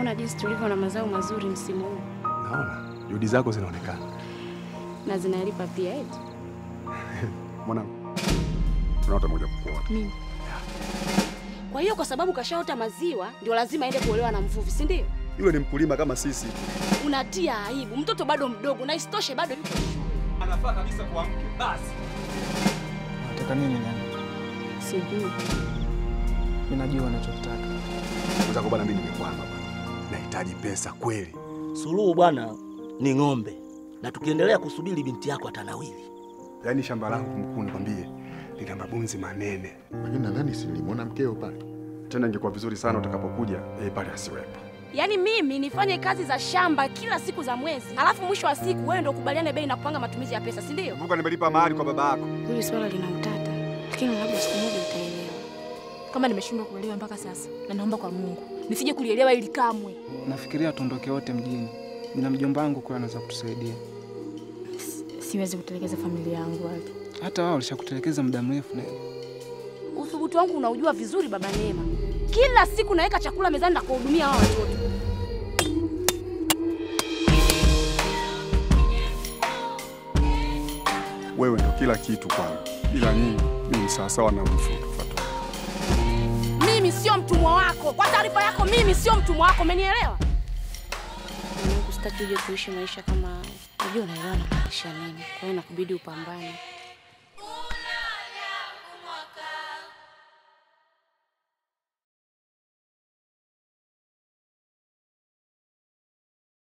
Unaona jinsi tulivyo na mazao mazuri msimu huu Naona juhudi zako zinaonekana. na zinalipa pia eti. Mwanangu, tunaota moja kukuona. Mimi. Kwa hiyo kwa sababu kashaota maziwa ndio lazima aende kuolewa na mvuvi, si ndio? Yule ni mkulima kama sisi. Unatia aibu. Mtoto bado mdogo na isitoshe bado yuko shule. Anafaa kabisa kwa mke. Basi. Nataka nini nani? Sijui. Mimi najua unachotaka. Mwenzako bwana, mimi nimekwama bwana. Nahitaji pesa kweli. Suluhu bwana ni ng'ombe, na tukiendelea kusubiri binti yako atanawili. Yaani shamba langu mkuu, nikwambie lina mabunzi manene. Lakini nadhani si nilimwona mkeo pale. Tena ingekuwa vizuri sana utakapokuja yeye pale asiwepo. Yaani mimi nifanye kazi za shamba kila siku za mwezi, alafu mwisho wa siku wewe ndio ukubaliane bei na kupanga matumizi ya pesa, si ndio? Kumbuka nimelipa mahari kwa baba yako. Hili swala lina utata, lakini labda siku moja utaelewa. Kama nimeshindwa kuelewa mpaka sasa, na naomba kwa Mungu nisije kulielewa ili kamwe. Nafikiria tuondoke wote mjini. Nina mjomba wangu kule anaweza kutusaidia. Siwezi kutelekeza familia yangu wale. Hata wao walishakutelekeza muda mrefu na Uthubutu wangu unaujua vizuri baba Neema. Kila siku naweka chakula mezani na kuwahudumia hao watoto. Wewe ndio kila kitu kwangu. Ila nyinyi mimi ni sawasawa na mfu Fatuma. Mimi sio mtumwa wako. Kwa taarifa yako, mimi sio mtumwa wako, umenielewa? Sitaki uje kuishi maisha kama haya. Unajua unaelewa namaanisha nini, kwa hiyo nakubidi upambane.